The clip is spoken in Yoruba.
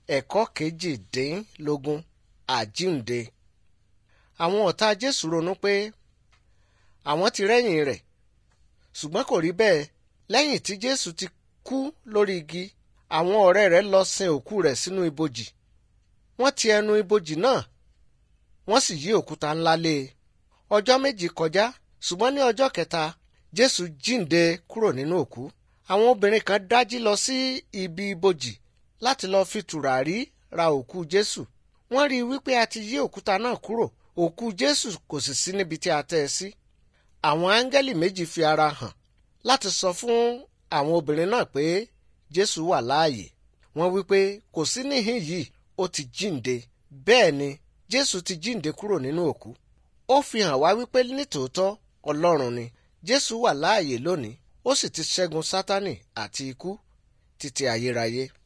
ẹ̀kọ́ kejìdínlógún àjíǹde. àwọn ọ̀tá jésù ronú pé àwọn ti rẹ́yìn rẹ̀ ṣùgbọ́n kò rí bẹ́ẹ̀ lẹ́yìn tí jésù ti kú lórí igi àwọn ọ̀rẹ́ rẹ̀ lọ sin òkú rẹ̀ sínú ibojì wọ́n ti ẹnu ibojì náà wọ́n sì yí òkúta ńlá lé e ọjọ́ méjì kọjá ṣùgbọ́n ní ọjọ́ kẹta jésù jíǹde kúrò nínú òkú àwọn obìnrin kan dájí lọ sí ibi ibojì láti lọ fi tùràrí ra òkú jésù wọ́n rí i wípé a ti yí òkúta náà kúrò òkú jésù kò sì sí níbi tí a tẹ́ ẹ sí àwọn áńgẹ́lì méjì fi ara hàn láti sọ fún àwọn obìnrin náà pé jésù wà láàyè wọ́n wípé kò sí níhìn yìí ó ti jíǹde bẹ́ẹ̀ ni jésù ti jíǹde kúrò nínú òkú ó fi hàn wá wípé nítòótọ́ ọlọ́run ni jésù wà láàyè lónìí ó sì ti ṣẹ́gun sátánì àti ikú títí ayérayé.